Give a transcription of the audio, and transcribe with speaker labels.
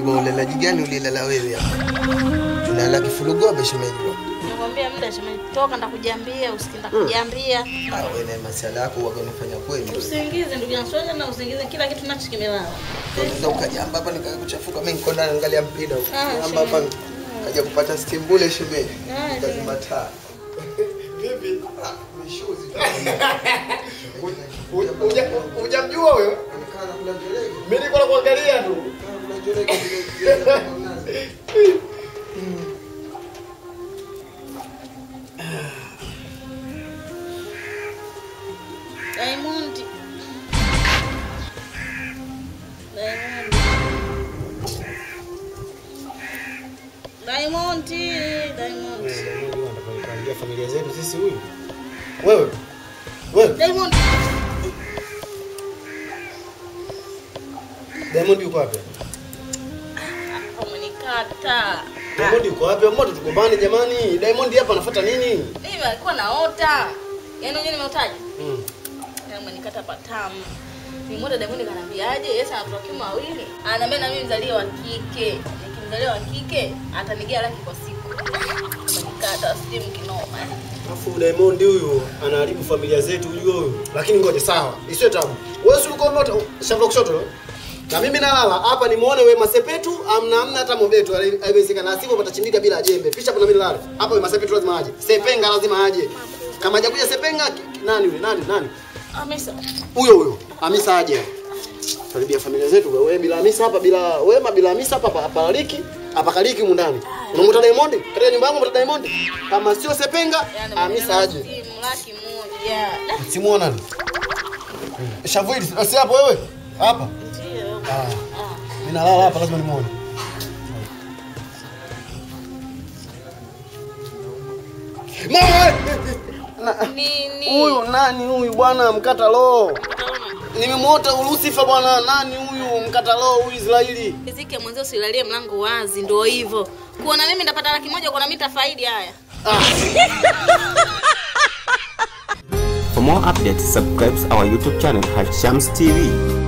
Speaker 1: Wajua ulalaji gani ulilala wewe hapa? Unalala kifurugobe shemeji wangu.
Speaker 2: Nikwambia muda shemeji, toka ndakujiambia, usikinda kujiambia.
Speaker 1: Ah, wewe na masala yako waga unafanya kweli.
Speaker 2: Usingizi ndugu yangu, siwezi na usingizi, kila kitu nacho kimelala.
Speaker 1: Unaweza ukajamba hapa nikakuchafuka mimi niko ndani naangalia mpira huko.
Speaker 2: Ah,
Speaker 1: Jamba hapa
Speaker 2: shemeji.
Speaker 1: kaja kupata stimbule shemeji.
Speaker 2: Ah,
Speaker 1: Lazima taa.
Speaker 3: Vipi?
Speaker 1: Ah, mishuzi.
Speaker 3: Hujamjua huyo?
Speaker 1: Anakaa kula njolege.
Speaker 3: Mimi niko nakuangalia tu.
Speaker 1: Kula njolege vile vile.
Speaker 2: Diamond. Diamond. Diamond, Diamond.
Speaker 3: Anapangia familia zetu sisi huyu. Wewe. Wewe.
Speaker 2: Diamond.
Speaker 3: Diamond yuko wapi?
Speaker 2: Umenikata.
Speaker 3: Diamond yuko wapi? Mbona tugombane jamani? Diamond hapa anafuata nini?
Speaker 2: Mimi alikuwa naota. Yaani unajua nimeotaje?
Speaker 3: Mm.
Speaker 2: Yaani umenikata patamu. Nimeota Diamond kanambiaje? Yes ana watoto kiume wawili. Ananiambia na mimi mzalie wa kike. Nikimzalia wa kike atanigea laki kwa siku. Umenikata simu kinoma.
Speaker 3: Alafu Diamond huyu anaharibu familia zetu ujue huyu. Lakini ngoja sawa. Isiwe tabu. Wewe si ulikuwa umeota shamba kushoto? eh? Na mimi nalala hapa nimuone Wema Sepetu amna amna hata mobetu haiwezekana sivyo patachimbika bila jembe. Pisha hapo na mimi nalala. Hapa Wema Sepetu lazima aje. Sepenga lazima aje. Kama hajakuja Sepenga ki- nani yule? Nani? Nani?
Speaker 2: Amesa.
Speaker 3: Huyo huyo. Hamisa aje. Karibia familia zetu wewe bila Hamisa hapa bila Wema bila Hamisa hapa hapa Liki hapa kaliki humu ndani. Unamwita Diamond? Katika nyumba yangu unamwita Diamond? Kama sio Sepenga,
Speaker 2: Yaani
Speaker 3: Hamisa aje.
Speaker 2: Simu laki moja. Da,
Speaker 3: Simuona nani? Shavu hili si hapo wewe? Hapa.
Speaker 2: Ndio.
Speaker 3: Ah.
Speaker 2: Ah.
Speaker 3: Mimi nalala hapa lazima nimuone. Mama! Na-
Speaker 2: Nini?
Speaker 3: Huyu nani huyu bwana mkata roho?
Speaker 2: Utaona.
Speaker 3: Nimemwota Lucifer bwana nani huyu mkata roho huyu Israeli?
Speaker 2: Riziki ya mwenzio usilalie mlango wazi, ndio hivyo. Kuona mimi ndapata laki moja, kuona mimi tafaidi haya.
Speaker 4: For more updates, subscribe our YouTube channel Hashams TV.